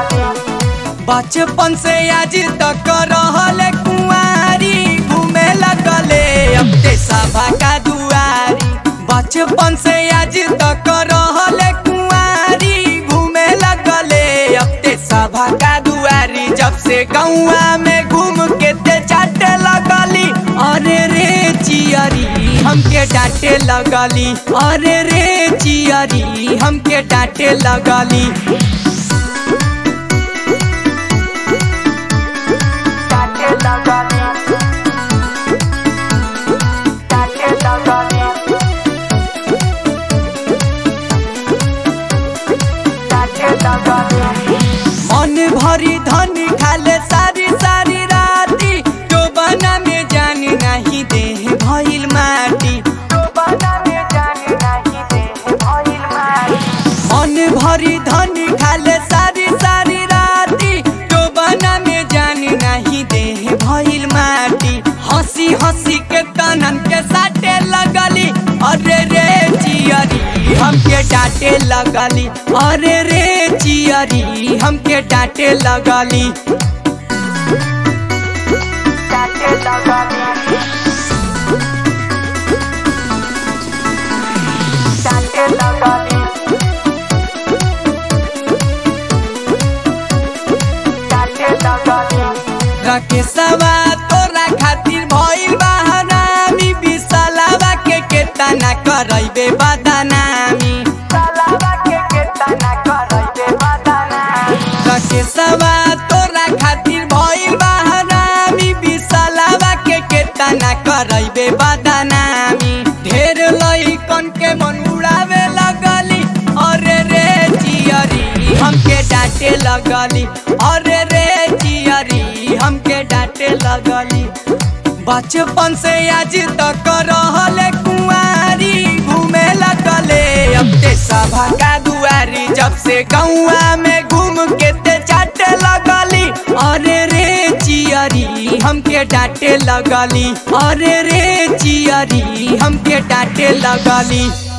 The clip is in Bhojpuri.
बचपन से आज तक रहल कुंवारी घूमे लगले अब ते सभा का दुआरी बचपन से आज तक रहल कुंवारी घूमे लगले अब ते सभा का दुआरी जब से गौआ में घूम के ते चाटे लगली अरे रे चियरी हमके डांटे लगली अरे रे चियरी हमके डांटे लगली डांटे लगली डांटे लगली डांटे लगली मन भरी धन खाले सारी सारी राती तो बना में जान नहीं दे भइल माटी बना में जाने नहीं दे भइल मारी मन भरी धन खाले सारी सारी राती तो बना में जान नहीं दे भइल माटी हंसी हंसी के तनन के साटे लगली अरे रे चियरी हमके डांटे लगली अरे रे चियरी हमके डांटे लगली डांटे लगली डांटे लगली डांटे लगली रकेशवा तोरा खातिर भइल बहानामी बिसलावा के केतना करैबे बदनामी सलावा के केतना करैबे बदना रकेशवा तोरा खातिर भइल बहानामी बिसलावा के केतना करैबे बदनामी ढेर लइकन के मन उड़ावे लगली अरे रे चियरी हमके डांटे लगली अरे रे चियरी हमके डांटे लगली बचपन से आज तक रहल कुंवारी घूमे लगले अब ते सभा का दुआरी जब से गौआ में घूम के ते चाटे लगली अरे रे चियरी हमके डांटे लगली अरे रे चियरी हमके डांटे लगली